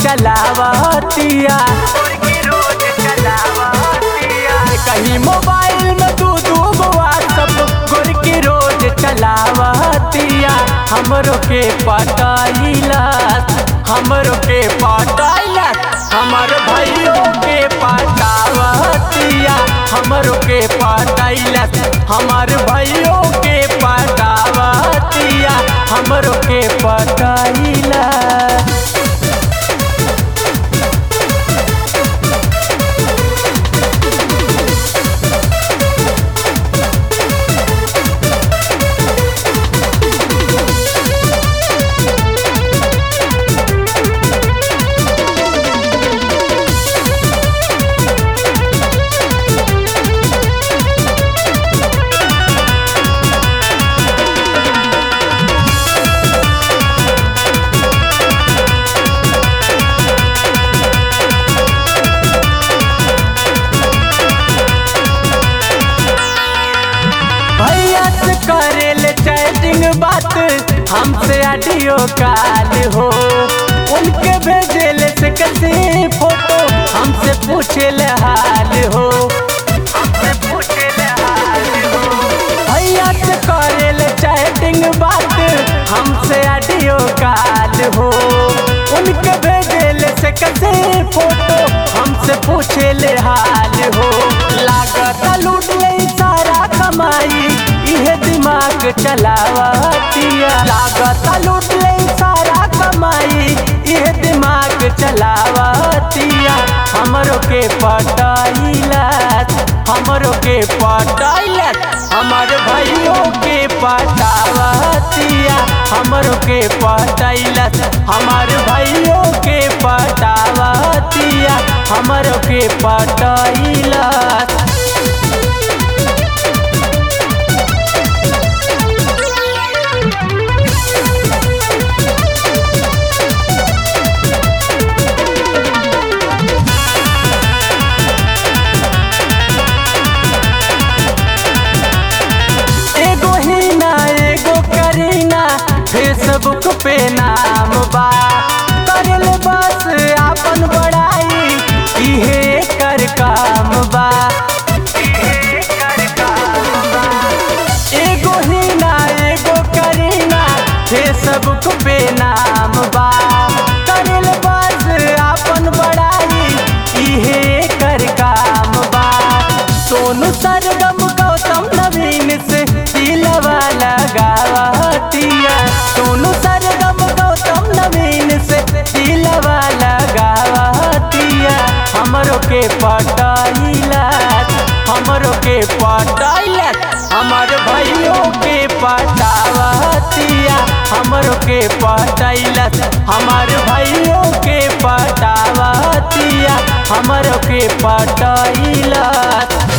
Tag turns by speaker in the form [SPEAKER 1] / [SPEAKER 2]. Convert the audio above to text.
[SPEAKER 1] चलावतिया कहीं मोबाइल में तू दू व्हाट्सअप गोर की रोज चलावतिया हमरो के पटाइला हमरो के पटाइला हमर भाइयों के पटावतिया हमरो के पटाइला हमर भाइयों के पटावतिया हमरो के पटाइला भैया से करेल चैटिंग बात हमसे ऑडियो कॉल हो उनके भेजेल से कैसे फोटो हमसे पूछेल हाल हो भैया से करेल चैटिंग बात हमसे ऑडियो कॉल हो उनके भेजेल से कैसे फोटो हमसे पूछेल हाल हो लागत लूट ले सारा कमाई इहे दिमाग चलावतिया लागत लूट ले सारा कमाई इहे दिमाग चलावतिया हमरो के पटाइला हमरो के पटाइला हमर भाइयों के पटावतिया हमरो के पटाइला हमर भाइयों के पटावतिया हमरो के पटाइला एगो हीना एगो करीना फेसबुक पे नाम बा करल बस आपन बड़ाई इहे कर काम बा एगो हीना एगो करीना फेसबुक पे नाम बा करल बस आपन बड़ाई इहे कर काम बा सोनू सरगम गौतम नवीन से दिलवा लगावतिया सोनू सरगम गौतम नवीन से दिलवा लगावतिया हमरो के पटाइला हमरो के पटाइला हमर भाइयों के पटावतिया हमरो के पटाइला हमर भाइयों के पटावतिया हमरो के पटाइला